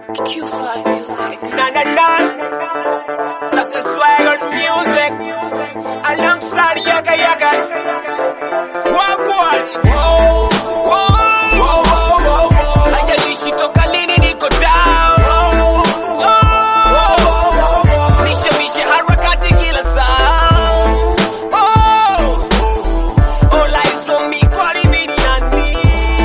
Q5 Music. Na na na. That's a swag on music. Alongside Yaga Yaga. Wagwan. Whoa. Whoa. Whoa, whoa, whoa, whoa. Haijalishi toka lini niko down. Oh. Mishe mishe harakati kila saa. Oh. All eyes on me, kwani mimi ni nani?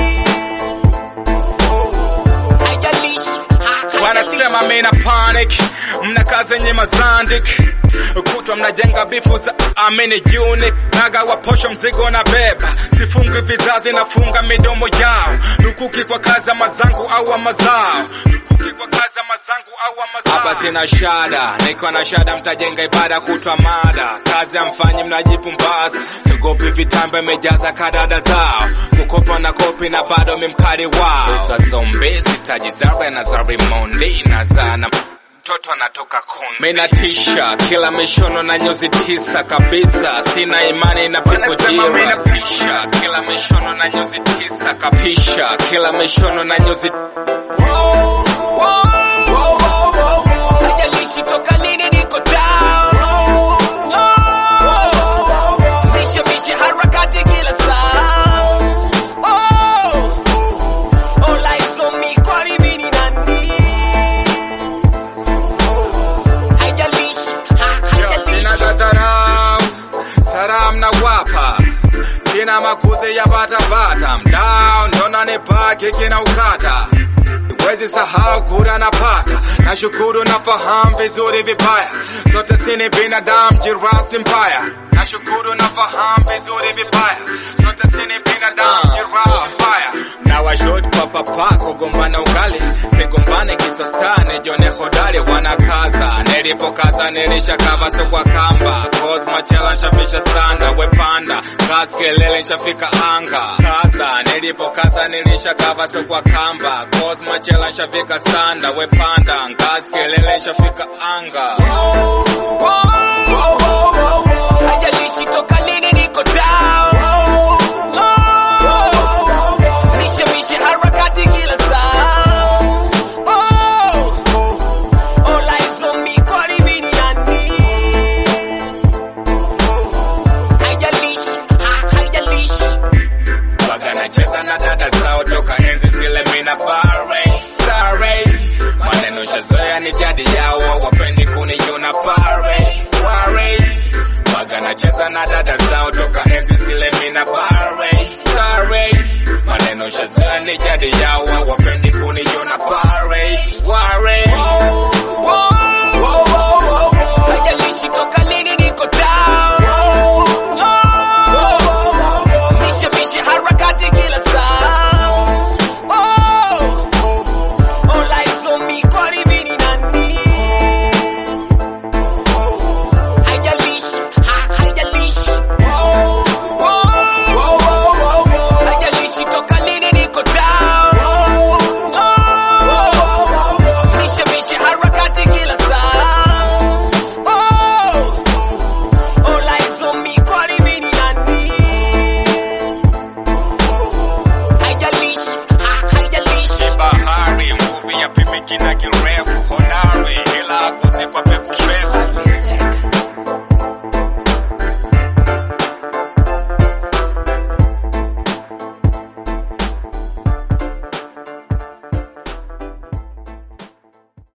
Haijalishi. ha- wanasema mina panic mnakaa zenye mazandik kutwa mnajenga bifu za amini unique nagawa posho mzigo na beba sifungi vizazi nafunga midomo yao lukuki kwa kazi ama zangu au ama zao lukuki kwa kazi ama zangu au ama zao hapa sina shada niko na shada mtajenga ibada kutwa mada kazi amfanyi mnajipumbaza sigopi vitambe mejaza kadada zao kukopa na kopi na bado mimkari wao Usa zombi sitaji zarbe na zarimondi na zana mtoto anatoka kundi. Mina tisha kila mishono na nyuzi tisa kabisa, sina imani na pipojira. Mina tisha kila mishono na nyuzi tisa kabisa, kila mishono na nyuzi Haijalishi toka lini niko down. Mishe mishe harakati kila saa. Oh. All eyes on me, kwani mimi ni nani? Haijalishi, ha- sina haijalishi. dadharau, salam na wapa sina makuzi ya batabata, mdao ndo nanipa kiki na ukata Wezi sahau kura napata, nashukuru nafahamu vizuri vibaya, sote sini binadamu, jirasi mbaya. Nashukuru nafahamu vizuri vibaya, sote sini binadamu, jirasi mbaya. Na washot papa pako gombana ugali, sigombane kisostane, jone hodari wanakaza, nilipokaza nilishakava so kwa kamba, Cosma chela nshafisha sana, wepanda, kazi kelele nshafika anga, kaza, nilipokaza nilishakava so kwa kamba, Cosma chela nshafika sana, wepanda, ngazi kelele nshafika anga. Haijalishi toka lini niko down. Mishe mishe harakati kila saa. Oh. All eyes on me, kwani mimi ni nani? Haijalishi, ha- haijalishi. Waga nacheza na dada zao toka enzi zile mina bare Sorry Maneno shazoea ni jadi yao wapendi kuniona pare Worry Waga nacheza na dada zao toka enzi zile mina bare Sorry Maneno shazoea ni jadi yao wapendi kuniona pare Worry Haijalishi toka lini niko down. Mishe mishe harakati kila saa. Oh. All eyes on me, kwani mimi ni nani? Haijalishi, ha- haijalishi. Haijalishi toka lini niko down. Mishe mishe harakati kila saa. Oh. All eyes on me, kwani mimi ni nani? Haijalishi, ha- haijalishi. bahari mvuvi ya pimiki na kiroho